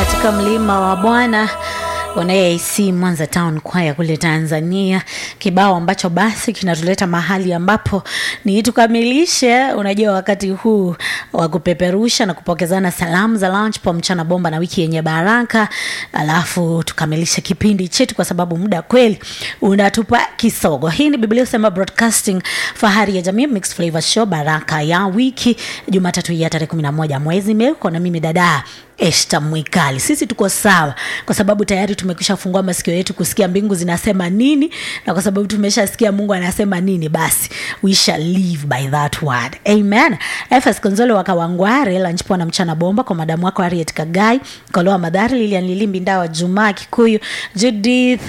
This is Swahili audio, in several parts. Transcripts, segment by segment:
katika mlima wa Bwana AC Mwanza Town Choir kule Tanzania, kibao ambacho basi kinatuleta mahali ambapo ni tukamilishe, unajua, wakati huu wa kupeperusha na kupokezana salamu za lunch po mchana bomba na wiki yenye baraka, alafu tukamilishe kipindi chetu, kwa sababu muda kweli unatupa kisogo. Hii ni Biblia Usema Broadcasting, fahari ya jamii, Mixed Flavor Show, baraka ya wiki, Jumatatu ya tarehe 11 mwezi Mei, na mimi dada Esta Mwikali. Sisi tuko sawa kwa sababu tayari tumekwisha fungua masikio yetu kusikia mbingu zinasema nini, na kwa sababu tumeshasikia Mungu anasema nini, basi we shall live by that word. Amen. FS Konzolo wakawangware lunch na mchana bomba kwa madamu wako Harriet Kagai, Koloa Madhari, Lilian Lilimbi, Ndawa Juma Kikuyu, Judith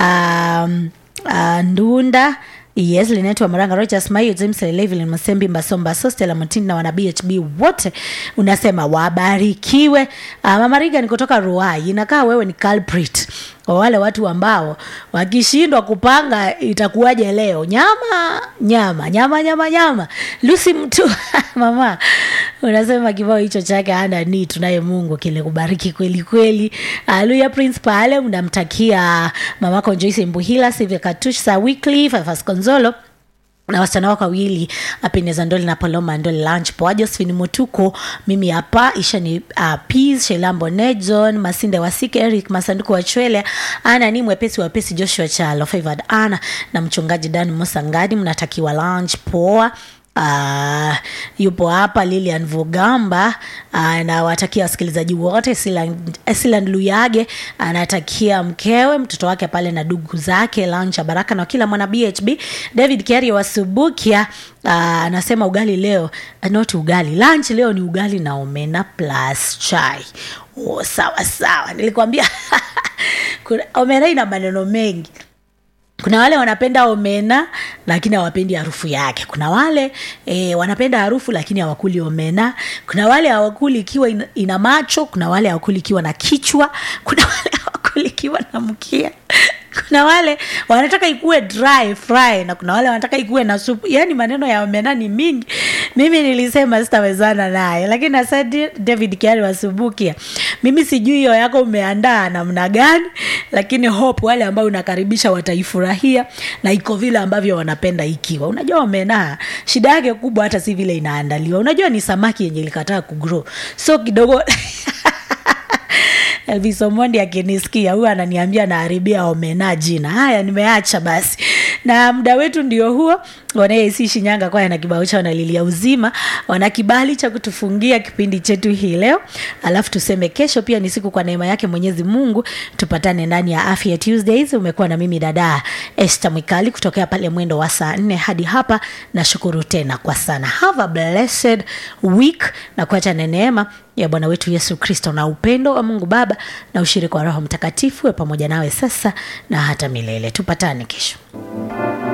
um, uh, Ndunda Yes, linaitwa Maranga Rogers Mayo, James Levin, Masembi Mbasomba, Sostela Mutini na wana BHB wote unasema wabarikiwe. Uh, Mama Riga ni kutoka Ruai. Inakaa wewe ni culprit kwa wale watu ambao wakishindwa kupanga itakuwaje leo. Nyama nyama nyama nyama nyama. Lucy mtu mama unasema kibao hicho chake hana ni tunaye Mungu kile kubariki kweli kweli. Haleluya Prince pale mnamtakia mamako Joyce Mbuhila, Sylvia Katush, Sa Weekly, Fafas Konzolo na wasichana wako wawili Apineza Ndoli na Paloma Ndoli lunch poa Josephine Mutuko, mimi hapa isha ni uh, Peace Shelambo Nejon Masinde Wasike Eric Masanduku wa Chwele ana ni mwepesi wapesi Joshua Chalo Favored Ana na mchungaji Dan Musangadi, mnatakiwa lunch poa. Uh, yupo hapa Lilian Vugamba uh, nawatakia wasikilizaji wote. Siland Luyage anatakia mkewe mtoto wake pale na ndugu zake lunch ya baraka na kila mwana BHB. David Kiari wa Subukia anasema uh, ugali leo not ugali lunch leo ni ugali na omena plus chai. Oh, sawa sawa, nilikwambia omena ina maneno mengi kuna wale wanapenda omena lakini hawapendi harufu yake. Kuna wale e, wanapenda harufu lakini hawakuli omena. Kuna wale hawakuli ikiwa ina, ina macho. Kuna wale hawakuli ikiwa na kichwa. Kuna wale hawakuli ikiwa na mkia. Kuna wale wanataka ikuwe dry fry na kuna wale wanataka ikuwe na supu. Yani maneno ya omena ni mingi. Mimi nilisema sitawezana naye, lakini asante David Kiari wasubukia. Mimi sijui hiyo yako umeandaa namna gani, lakini hope wale ambao unakaribisha wataifurahia na iko vile ambavyo wanapenda ikiwa. Unajua omena shida yake kubwa hata si vile inaandaliwa. Unajua ni samaki yenye ilikataa kugrow. So kidogo Elvis Omondi akinisikia huyu ananiambia naharibia omena jina. Haya, nimeacha basi, na muda wetu ndio huo. Wanaesi Shinyanga kwaya na kibao chao na lilia uzima, wana kibali cha kutufungia kipindi chetu hii leo, alafu tuseme kesho pia ni siku kwa neema yake Mwenyezi Mungu tupatane ndani ya Afya Tuesdays. Umekuwa na mimi dada Esther Mwikali kutokea pale mwendo wa saa nne hadi hapa. Nashukuru tena kwa sana. Have a blessed week na kuacha neema ya Bwana wetu Yesu Kristo na upendo wa Mungu Baba na ushirika wa Roho Mtakatifu we pamoja nawe sasa na hata milele. Tupatane kesho.